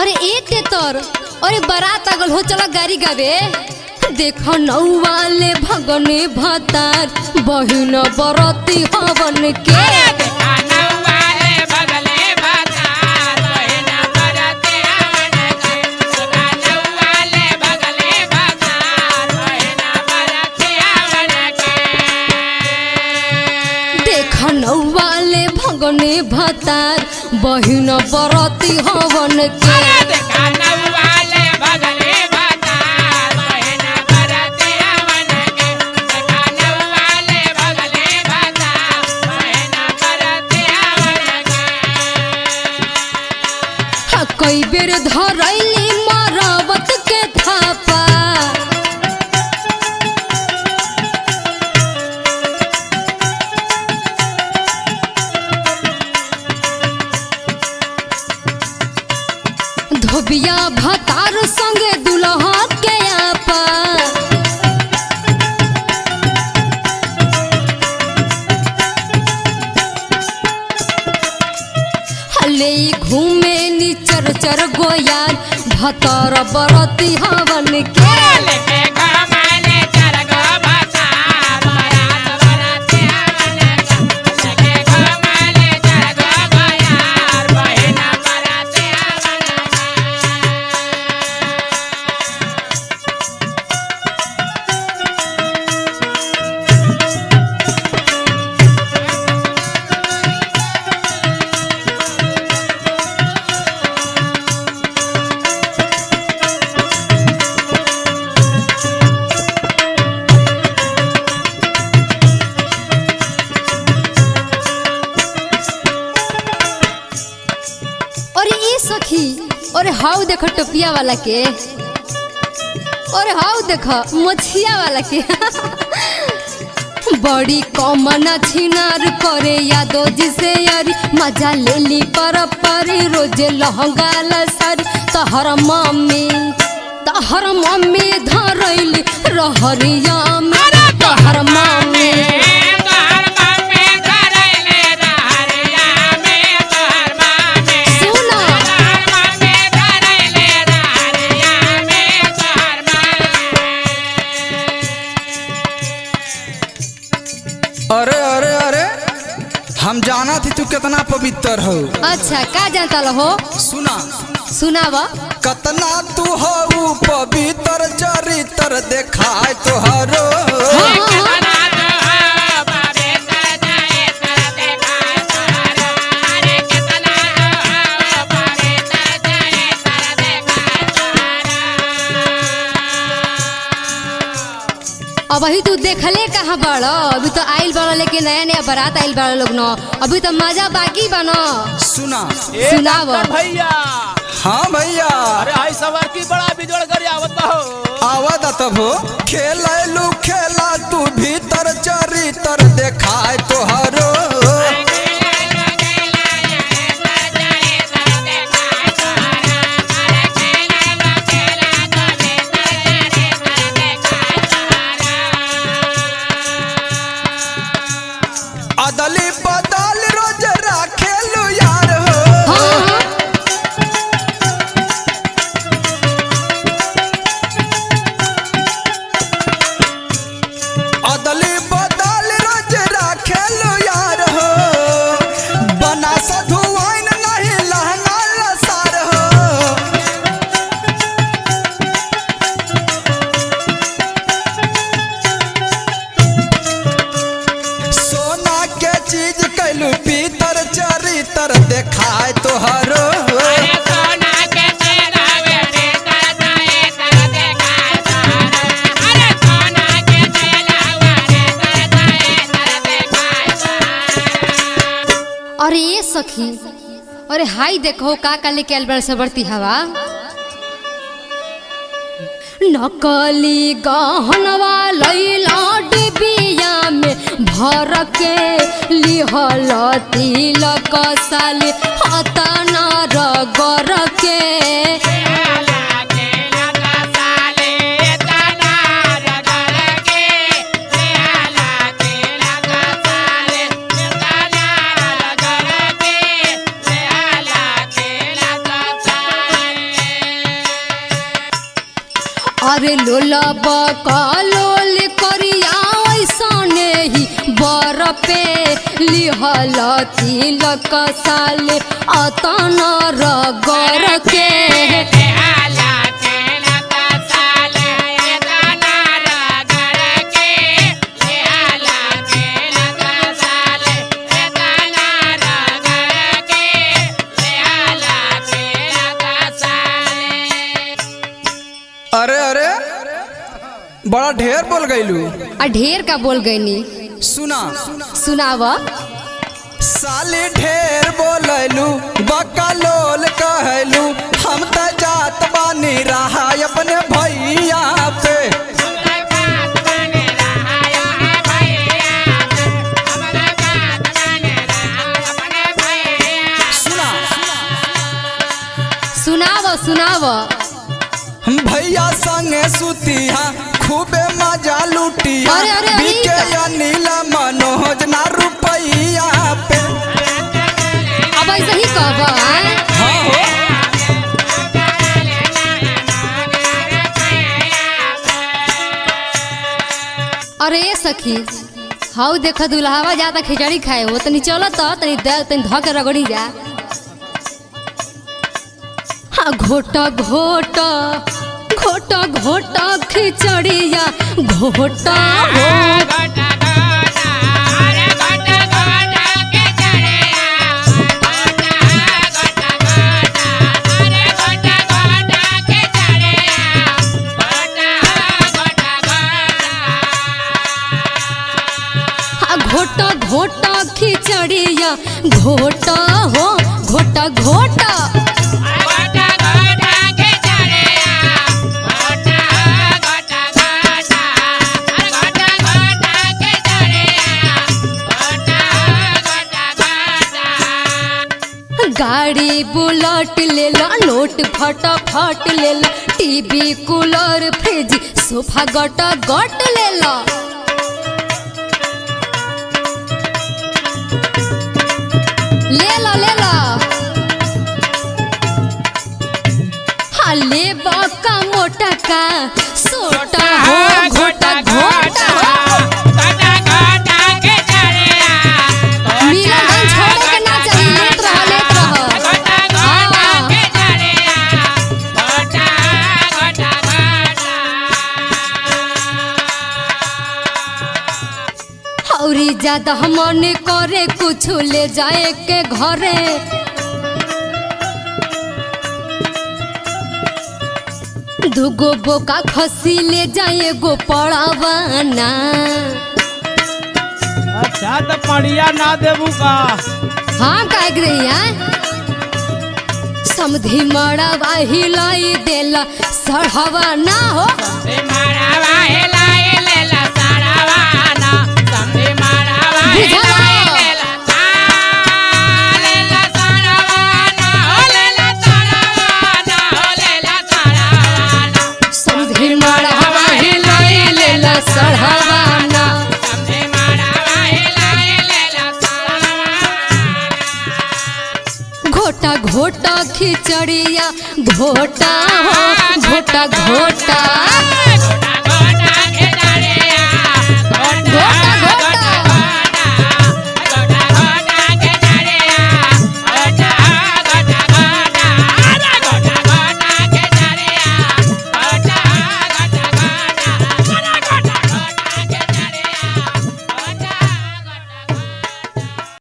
अरे एक ते तोर अरे बारात आगल हो चला गाड़ी गावे देखो नौवाले भगने भतार बहिन बरती हवन के देखो नौवाले भगने भतार बहिन बरती हवन के हा, कई बेर धरैली मरवत के थापा धोबिया भतार संगे दुल्हा के आपा हले घूमे नी चर चर गोयार भतर बरती हवन के और ये सखी और हाउ देखो टोपिया वाला के और हाउ देखो मछिया वाला के बड़ी कॉमन छिनार करे यादो जिसे यारी मजा ले ली पर पर रोजे लहंगा लसर तहर मम्मी तहर मम्मी धरैली रहरिया में तहर मम्मी सुना अरे अरे अरे हम जाना थी तू कितना पवित्र हो अच्छा का जानता हो सुना सुनावा कतना तू हो पवित्र चरित्र देखाय तोहरो हाँ, हाँ, हाँ। अब अभी तू देखले कहाँ बड़ अभी तो आइल बड़ लेके नया नया बारात आइल बड़ लोग न अभी तो मजा बाकी बा न सुना ए सुनाव। डॉक्टर भैया हाँ भैया अरे हाई सवार की बड़ा बिजोड़ कर आवत हो आवाज तब हो खेलू खेला तू भीतर चरित्र देखाय तोहरो अदली बदल रोज राखेलू यार हो हाँ हाँ अदली बदल रोज राखेलू यार हो बना साधु आइन नहीं लहंगा लसार हो सोना के चीज कैलू पीतर चरित्र देखाय तोहरो अरे ये सखी अरे हाई देखो का का लेके आइल बड़ से बढ़ती हवा नकली गहनवा लैला डिबिया में भर के लिहल तिलक साली हतना रगर के बकलोल करिया ऐसने ही बर पे लिहल तिलक साले अतन रगर के अरे अरे बड़ा ढेर बोल गईलू आ ढेर का बोल गईनी सुना सुनाव साली ढेर बोलैलू बकलोल कहलू हम त जात बानी रहा अपने भैया पे सुना सुनाव सुनाव हम भैया संगे सुतिया खूबे मजा लुटिया अरे, अरे, अरे, बिके अनिल मनोज ना रुपैया पे अब ऐसे ही कहब आँ? हाँ हो अरे ए सखी हाउ देख दुल्हावा जाता खिचड़ी खाए हो तनी चलो तो तनी दे तनी ध के रगड़ी जा हाँ घोटा घोटा घोटा घोटा खिचड़िया घोटा हो हाँ घोटा घोटा खिचड़िया घोटा हो घोटा घोटा गाड़ी बुलेट ले ला नोट फटाफट ले ला टीवी कूलर फ्रिज सोफा गटा गट ले ला ले ला ले ला हाँ ले का मोटा का सोटा हो घोटा घोटा हो मिलन धन छोड़े के ना चाहिए लेत रह लेत रह हाँ औरी ज्यादा मन करे कुछ ले जाए के घरे दुगो बोका खसी ले जाए गो पड़ावाना अच्छा तो पढ़िया ना देबू का हाँ का रही है समधी मड़वा हिलाई देला सढ़वा ना हो समधी मड़वा हिलाई लेला सढ़वा ना घोटा घोटा खिचड़िया घोटा हो घोटा घोटा